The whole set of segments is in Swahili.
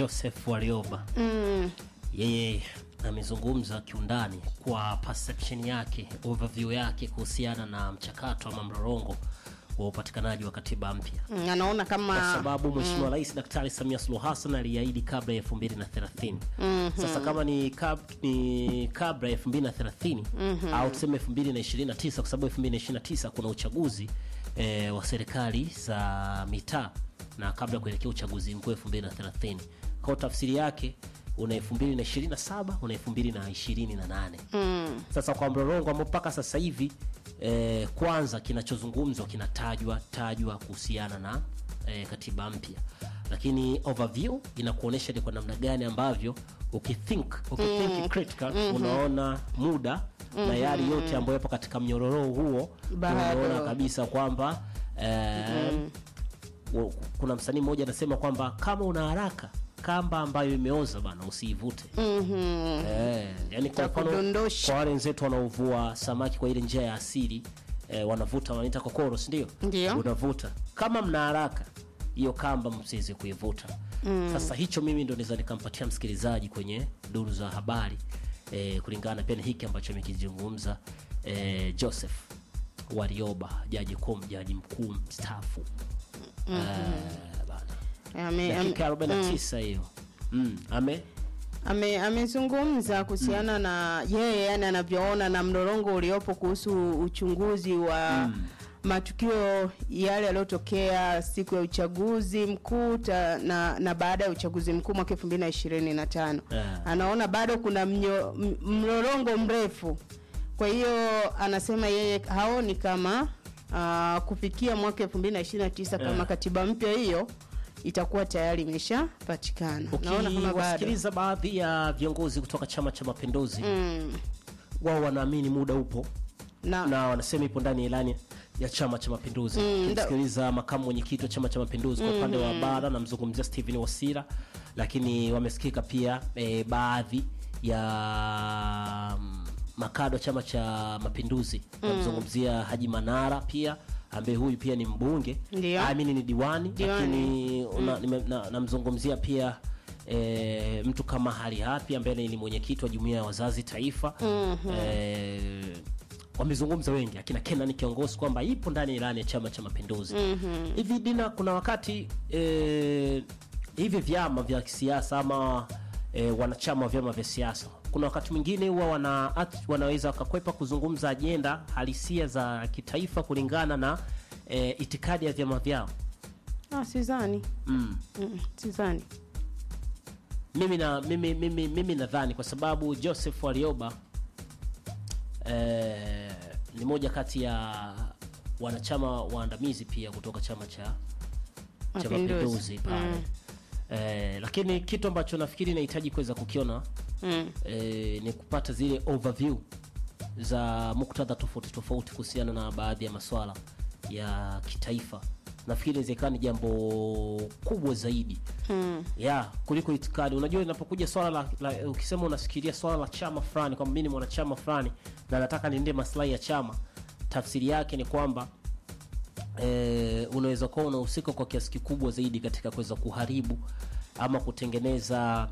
Joseph Warioba Mm. yeye amezungumza kiundani kwa perception yake, overview yake kuhusiana na mchakato ama mrorongo wa upatikanaji wa katiba mpya Mm, anaona kwa kama sababu Mheshimiwa Rais Daktari Samia Suluhu Hassan aliahidi kabla ya 2030. Sasa kama ni, kab, ni kabla ya 2030 au tuseme 2029 kwa sababu 2029 kuna uchaguzi eh, wa serikali za mitaa na kabla ya kuelekea uchaguzi mkuu 2030. Kwa tafsiri yake una 2027 una 2028. mm. Sasa kwa mrorongo ambao mpaka sasa hivi eh, kwanza kinachozungumzwa kinatajwa tajwa kuhusiana na eh, katiba mpya, lakini overview inakuonyesha ni kwa namna gani ambavyo ukithink ukithink critical unaona muda na yale yote ambayo yapo katika mnyororo huo, Bado. unaona kabisa kwamba eh, wa- kuna msanii mmoja anasema kwamba kama una haraka kamba ambayo imeoza bana usiivute. Mhm. Eh, yani kwa mfano Itakudondosha. kwa wale wenzetu wanaovua samaki kwa ile njia ya asili eh, wanavuta wanaita kokoro, si ndio? Ndio. Unavuta kama mna haraka, hiyo kamba msiweze kuivuta. Sasa hicho mimi ndo naweza nikampatia msikilizaji kwenye duru za habari eh, kulingana pia na hiki ambacho amekizungumza eh, Joseph Warioba, jaji kuu, jaji mkuu mstaafu eh, bana Ame- ame- dakika 49 hiyo mm, ame ame- amezungumza kuhusiana na yeye yani anavyoona na mdorongo uliopo kuhusu uchunguzi wa matukio yale yaliyotokea siku ya uchaguzi mkuu ta- na, na baada ya uchaguzi mkuu mwaka elfu mbili na ishirini na tano Yeah. anaona bado kuna mnyo, m- mlolongo mrefu kwa hiyo anasema yeye haoni kama uh, kufikia mwaka elfu mbili na ishirini na tisa kama Yeah. katiba mpya hiyo itakuwa tayari imeshapatikana naona kama bado ukiwasikiliza baadhi ya viongozi kutoka chama cha mapinduzi mm, wao wanaamini muda upo na, na wanasema ipo ndani ya ilani ya chama cha mapinduzi Mm, ukimsikiliza makamu mwenyekiti wa chama cha mapinduzi kwa upande wa bara namzungumzia stephen wasira lakini wamesikika pia e, baadhi ya mm, makado wa chama cha mapinduzi namzungumzia haji manara pia ambaye huyu pia ni mbunge Ndio. amini ni diwani, Diwani. lakini una- nime- na- namzungumzia pia e, mtu kama hali hapi ambaye ni mwenyekiti wa jumuiya ya wazazi taifa e, wamezungumza wengi akina Kenan kiongozi kwamba ipo ndani ya ilani ya chama cha mapinduzi hivi dina kuna wakati e, hivi vyama vya kisiasa ama e, wanachama wa vyama vya siasa kuna wakati mwingine huwa wana, at- wanaweza wakakwepa kuzungumza ajenda halisia za kitaifa kulingana na e, itikadi ya vyama vyao ah, sizani mm. mm, sizani mimi na mimi mimi mimi nadhani kwa sababu Joseph Warioba eh, ni moja kati ya wanachama waandamizi pia kutoka chama cha cha Mapinduzi. mapinduzi pale Mm. eh, lakini kitu ambacho nafikiri nahitaji kuweza kukiona mm. eh, ni kupata zile overview za muktadha tofauti tofauti kuhusiana na baadhi ya maswala ya kitaifa nafikiri inawezekana ni jambo kubwa zaidi Mm. ya kuliko itikadi unajua inapokuja swala la, la ukisema unafikiria swala la chama fulani kwamba mimi ni mwanachama fulani na nataka niende maslahi ya chama tafsiri yake ni kwamba e, unaweza kuwa unahusika kwa kiasi kikubwa zaidi katika kuweza kuharibu ama kutengeneza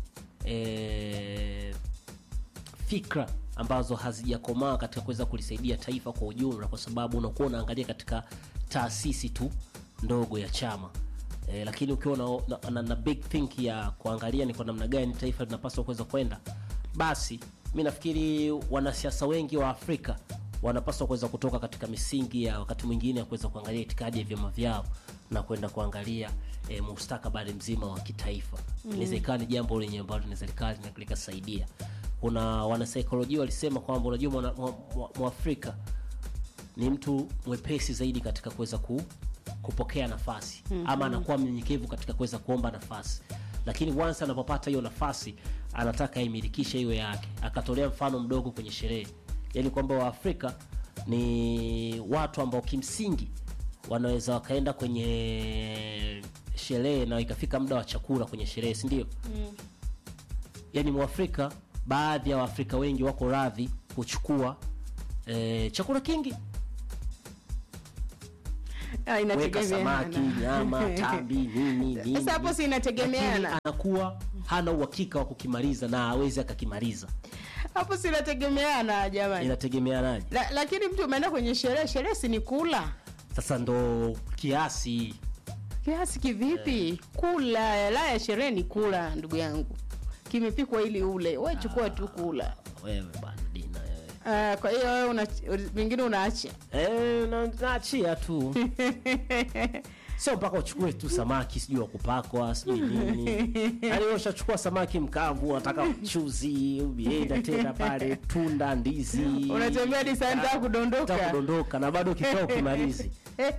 e, fikra ambazo hazijakomaa katika kuweza kulisaidia taifa kwa ujumla, kwa sababu unakuwa unaangalia katika taasisi tu ndogo ya chama e, lakini ukiwa na, na, na, na big think ya kuangalia ni kwa namna gani taifa linapaswa kuweza kwenda, basi mi nafikiri wanasiasa wengi wa Afrika wanapaswa kuweza kutoka katika misingi ya wakati mwingine ya kuweza kuangalia itikadi ya vyama vyao na kwenda kuangalia e, mustakabali mzima wa kitaifa. Inaweza ikawa ni jambo lenye ambalo linaweza likawa lina- likasaidia. Kuna wanasaikolojia walisema kwamba unajua mwana- mwa- mwa- mwafrika ni mtu mwepesi zaidi katika kuweza ku, kupokea nafasi ama anakuwa mnyenyekevu katika kuweza kuomba nafasi, lakini once anapopata hiyo nafasi anataka aimilikishe hiyo yake. Akatolea mfano mdogo kwenye sherehe, yaani kwamba Waafrika ni watu ambao kimsingi wanaweza wakaenda kwenye sherehe na ikafika muda wa chakula kwenye sherehe, si ndio? Yaani Mwafrika, baadhi ya Waafrika wengi wako radhi kuchukua eh, chakula kingi Ah, weka inategemeana. samaki nyama tambi nini nini Sasa hapo si inategemeana. Lakini anakuwa hana uhakika wa kukimaliza na hawezi akakimaliza hapo sinategemeana jamani inategemeanaje La, lakini mtu umeenda kwenye sherehe sherehe si ni kula sasa ndo kiasi kiasi kivipi kula la ya sherehe ni kula ndugu yangu kimepikwa ili ule we chukua tu kula wewe bana dina wewe Ah, kwa hiyo wewe una vingine unaacha Eh, na- naachia tu sio mpaka uchukue tu samaki sijui wa kupakwa sijui nini yaani wewe ushachukua samaki mkavu unataka mchuzi umeenda tena pale tunda ndizi unatembea hadi saa nta Unataka kudondoka kudondoka na bado kikao kimalizi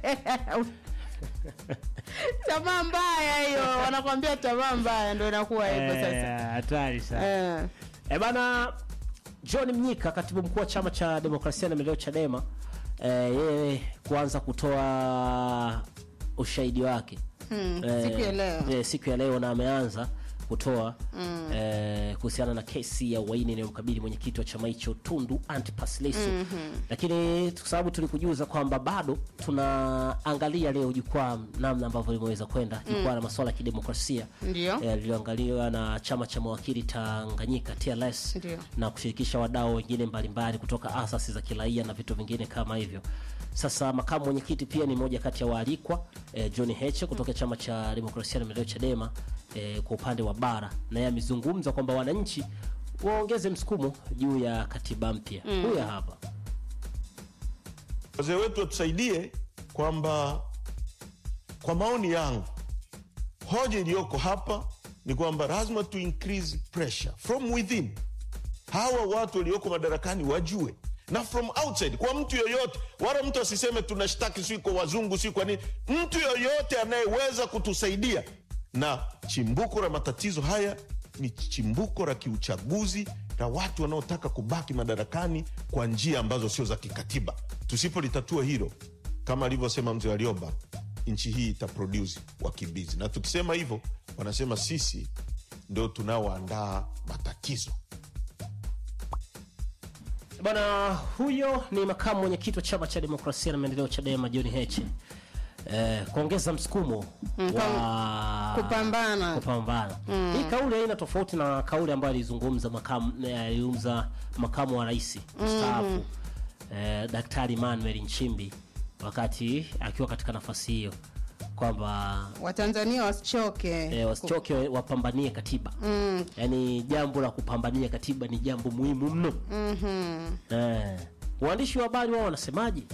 tamaa mbaya hiyo wanakwambia tamaa mbaya ndo inakuwa hivyo sasa hatari sana Eh. E bana John Mnyika, katibu mkuu wa chama cha demokrasia na maendeleo Chadema, eh, yeye kuanza kutoa ushahidi wake Hmm, Eh, siku ya leo eh, siku ya leo na ameanza kutoa eh, kuhusiana na kesi ya uhaini inayomkabili mwenyekiti wa chama hicho Tundu Antipas Lissu lakini kwa sababu tulikujuza kwamba bado tunaangalia leo jukwaa namna ambavyo limeweza kwenda jukwaa la masuala ya kidemokrasia ndio eh, lililoangaliwa na chama cha mawakili Tanganyika TLS Ndio. na kushirikisha wadau wengine mbalimbali kutoka asasi za kiraia na vitu vingine kama hivyo. Sasa makamu mwenyekiti pia ni moja kati ya waalikwa eh, John Heche kutoka chama cha demokrasia na maendeleo Chadema eh, kwa upande wa bara, naye amezungumza kwamba wananchi waongeze msukumo juu ya katiba mpya. Huyu hapa wazee wetu watusaidie kwamba kwa maoni yangu hoja iliyoko hapa ni kwamba lazima tu increase pressure from within hawa watu walioko madarakani wajue na from outside kwa mtu yoyote wala mtu asiseme tunashtaki si kwa wazungu si kwa nini mtu yoyote anayeweza kutusaidia na chimbuko la matatizo haya ni chimbuko la kiuchaguzi la watu wanaotaka kubaki madarakani kwa njia ambazo sio za kikatiba tusipolitatua hilo kama alivyosema mzee Warioba nchi hii itaproduce wakimbizi na tukisema hivyo wanasema sisi ndio tunaoandaa matatizo Bwana huyo ni makamu mwenyekiti wa chama cha demokrasia na maendeleo Chadema John Heche. Eh, kuongeza msukumo wa kupambana. kupambana. Hii kauli haina tofauti na kauli ambayo alizungumza makamu eh, alizungumza makamu wa rais mstaafu eh, Daktari Manuel Nchimbi wakati akiwa katika nafasi hiyo kwamba watanzania wasichoke eh, wasichoke wapambanie katiba mm. yaani jambo la kupambania katiba ni jambo muhimu mno Mhm. eh. waandishi wa habari wao wanasemaje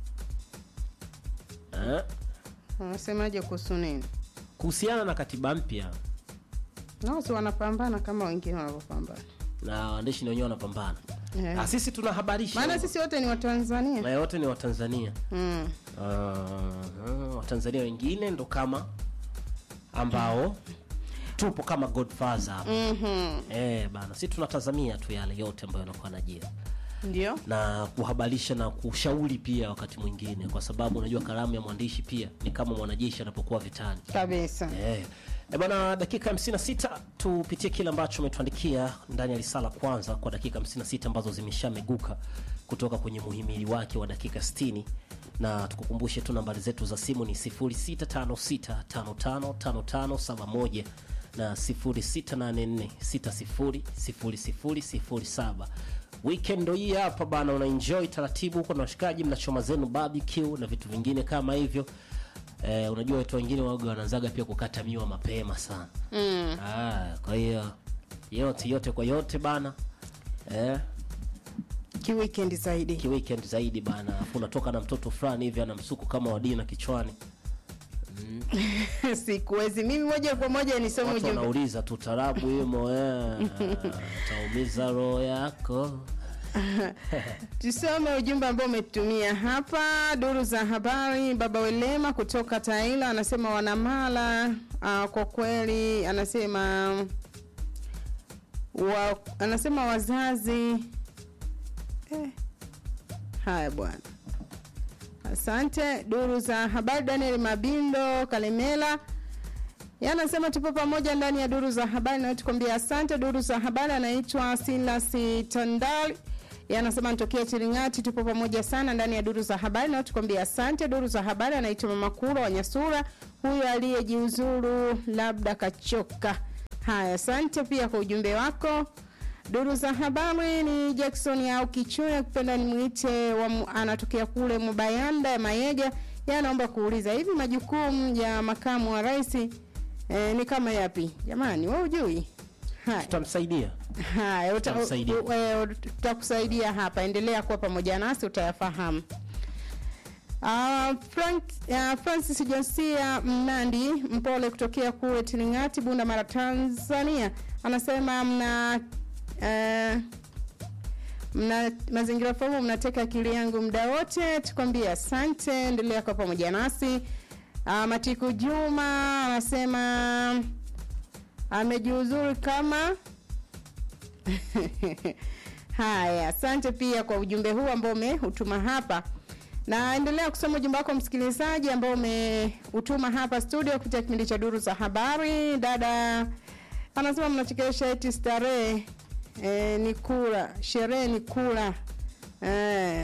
eh. wanasemaje kuhusu nini kuhusiana na katiba mpya nao si wanapambana kama wengine wanavyopambana na waandishi na wenyewe wanapambana Eh. Ah, sisi tunahabarisha maana sisi wote ni watanzania na wote ni watanzania mm. uh, watanzania wengine ndo kama ambao tupo kama godfather hapa mm eh, bana si tunatazamia tu yale yote ambayo yanakuwa najia ndio na kuhabarisha na kushauri pia wakati mwingine kwa sababu unajua kalamu ya mwandishi pia ni kama mwanajeshi anapokuwa vitani kabisa Eh, eh, bwana dakika 56 tupitie kile ambacho umetuandikia ndani ya risala kwanza kwa dakika 56 ambazo zimeshameguka kutoka kwenye muhimili wake wa dakika 60 na tukukumbushe tu nambari zetu za simu ni 0656555571 na 0684600007 weekend ndo hii hapa bana unaenjoy taratibu huko na washikaji mnachoma zenu barbecue na vitu vingine kama hivyo Eh, unajua watu wengine waga wanaanzaga pia kukata miwa mapema sana mm. ah, kwa hiyo yote yote kwa yote bana eh, kiweekend zaidi kiweekend zaidi bana afu unatoka na mtoto fulani hivi ana msuku kama wadina kichwani sikuwezi mimi moja kwa moja nisome watu ujumbe wanauliza tu tarabu imo eh, taumiza roho yako tusome ujumbe ambao umetumia hapa duru za habari baba welema kutoka taila anasema wanamala uh, kwa kweli anasema wa, anasema wazazi eh, haya bwana asante duru za habari daniel mabindo kalemela Yeye anasema tupo pamoja ndani ya duru za habari na tukwambia asante. Duru za habari anaitwa Silas Tandali, Yeye anasema nitokea Chiringati, tupo pamoja sana ndani ya duru za habari, na tukwambia asante. Duru za habari anaitwa Mama Kura wa Nyasura, huyo aliyejiuzuru labda kachoka. Haya, asante pia kwa ujumbe wako. Duru za habari ni Jackson au Kichuya, kupenda nimwite, wa mu- anatokea kule Mubayanda ya Mayega. Yeye anaomba kuuliza hivi majukumu ya makamu wa rais eh, ni kama yapi? Jamani, wewe hujui? Haya. tutamsaidia Haya, uta- Tutamsaidia. u- u- u- tutakusaidia hapa. Endelea kuwa pamoja nasi utayafahamu. Uh, Frank, uh, Francis Josia Mnandi mpole kutokea kule Tilingati, Bunda Mara, Tanzania anasema mna uh, mna mazingira famu mnateka akili yangu muda wote, tukwambie asante. Endelea kuwa pamoja nasi. Uh, Matiku Juma anasema amejiuzuru kama Haya, asante pia kwa ujumbe huu ambao umeutuma hapa. Naendelea kusoma ujumbe wako msikilizaji ambao umeutuma hapa studio kupitia kipindi cha duru za habari. Dada anasema mnachekesha eti starehe e, ni kula, sherehe ni kula e.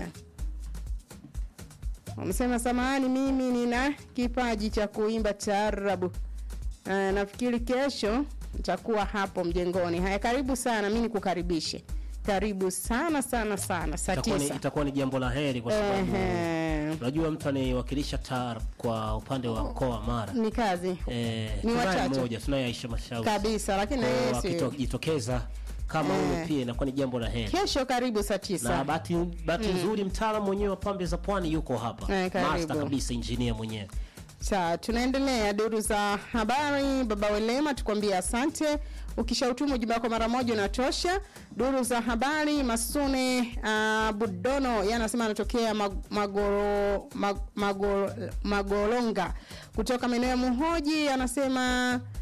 Wamesema samahani, mimi nina kipaji cha kuimba taarabu. Eh, nafikiri kesho nitakuwa hapo mjengoni. Haya, karibu sana, mi nikukaribishe. Karibu sana sana sana, saa itakuwa ni, tisa. itakuwa ni jambo la heri kwa sababu Ehe, unajua mtu anayewakilisha TAR kwa upande wa mkoa wa Mara ni kazi eh, Ni tunaye wachache. mmoja tunaye Aisha Mashauri kabisa, lakini Kwa hiyo na yeye si- akijitokeza kama Eh. huyo pia inakuwa ni jambo la heri kesho, karibu saa na tisa. bahati bahati nzuri mtaalamu mwenyewe wa pambe za pwani yuko hapa Eh, karibu. master kabisa engineer mwenyewe Sawa, tunaendelea duru za habari. Baba Welema, tukwambie asante. Ukishautuma ujumbe wako mara moja unatosha. Duru za habari, Masune uh, Budono yeye anasema anatokea mag, magoro, mag, magoro, Magolonga kutoka maeneo ya Muhoji, anasema